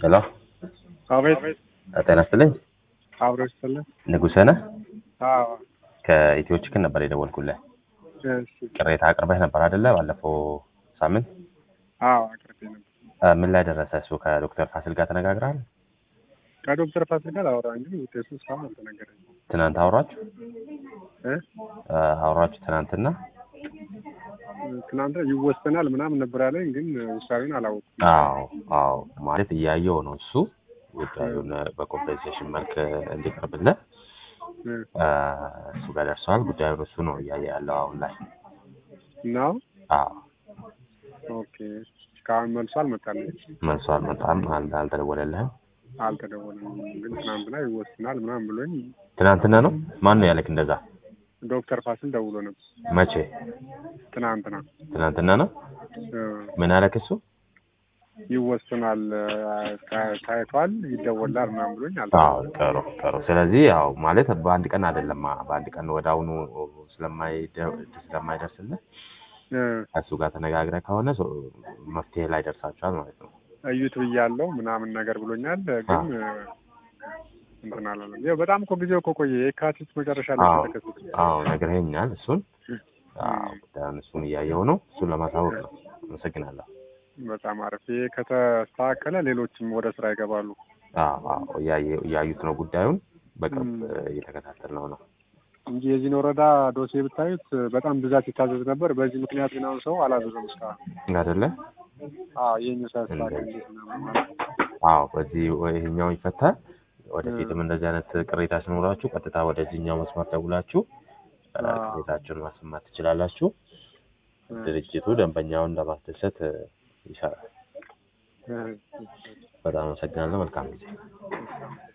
ሄሎ አቤት ጤና ይስጥልኝ። አብሮ ይስጥልን። ንጉሴ ነህ? አዎ ከኢትዮ ችክን ነበር የደወልኩልህ። እሺ ቅሬታ አቅርበህ ነበር አይደለ? ባለፈው ሳምንት አዎ አቅርቤ ነበር። እ፣ ምን ላይ ደረሰ? እሱ ከዶክተር ፋሲል ጋር ተነጋግረሃል? ከዶክተር ፋሲል ጋር አወራን፣ ግን ውጤቱ እስካሁን አልተነገረኝም። ትናንት አውራችሁ እ? እ፣ አውራችሁ ትናንትና? ትናንት ይወሰናል ምናምን ነበር ያለኝ፣ ግን ውሳኔውን አላወኩም። አዎ አዎ፣ ማለት እያየው ነው እሱ ጉዳዩን በኮምፔንሴሽን መልክ እንዲቀርብልህ እ፣ እ፣ እሱ ጋር ደርሰዋል። ጉዳዩን እሱ ነው እያየ ያለው አሁን ላይ። ነው አዎ ኦኬ። እስካሁን መልሶ አልመጣልኝም፣ መልሶ አልመጣም፣ አል- አልተደወለልህም? አልተደወለም። ግን ትናንትና ይወስናል ምናምን ብሎኝ ትናንትና ነው? ማን ነው ያለክ እንደዛ? ዶክተር ፋሲል ደውሎ ነበር መቼ? ትናንትና። ትናንትና ነው? እ፣ ምን አለክ እሱ? ይወስናል ታ- ታይቷል፣ ይደወላል ምናምን ብሎኝ አዎ አልተደወለም። ጥሩ ጥሩ። ስለዚህ ያው ማለት በአንድ ቀን አይደለም፣ በአንድ ቀን ወደ አሁኑ ስለማይደ- ስለማይደርስልህ እ፣ ከእሱ ጋር ተነጋግረህ ከሆነ ሰው- መፍትሄ ላይ ደርሳችኋል ማለት ነው። እዩት ብያለሁ ምናምን ነገር ብሎኛል። ግን እንትን አላለም። ያው በጣም እኮ ጊዜው እኮ ቆየ። የካቲት መጨረሻ ላይ አዎ ተከሰተ። አዎ ነግረኸኛል። እሱን አዎ ጉዳዩን እሱን እያየው ነው። እሱን ለማሳወቅ ነው። አመሰግናለሁ። በጣም አሪፍ። ይሄ ከተስተካከለ ሌሎችም ወደ ስራ ይገባሉ። አዎ አዎ እያየ- እያዩት ነው ጉዳዩን በቅርብ ም። እየተከታተል ነው ነው እንጂ የዚህን ወረዳ ዶሴ ብታዩት በጣም ብዛት ይታዘዝ ነበር። በዚህ ምክንያት ግን አሁን ሰው አላዘዘም እስካሁን። አይደለ? አዎ ይህኛው ሳያስተካከል እንዴት ምናምን ማለት ነው። አዎ በዚህ ይሄኛው ይፈታል። ወደፊትም እንደዚህ አይነት ቅሬታ ሲኖራችሁ ቀጥታ ወደዚህኛው መስመር ደውላችሁ እ፣ አዎ። ቅሬታችሁን ማሰማት ትችላላችሁ። ድርጅቱ ደንበኛውን ለማስደሰት እ፣ ይሰራል። እ፣ በጣም አመሰግናለሁ። መልካም ጊዜ።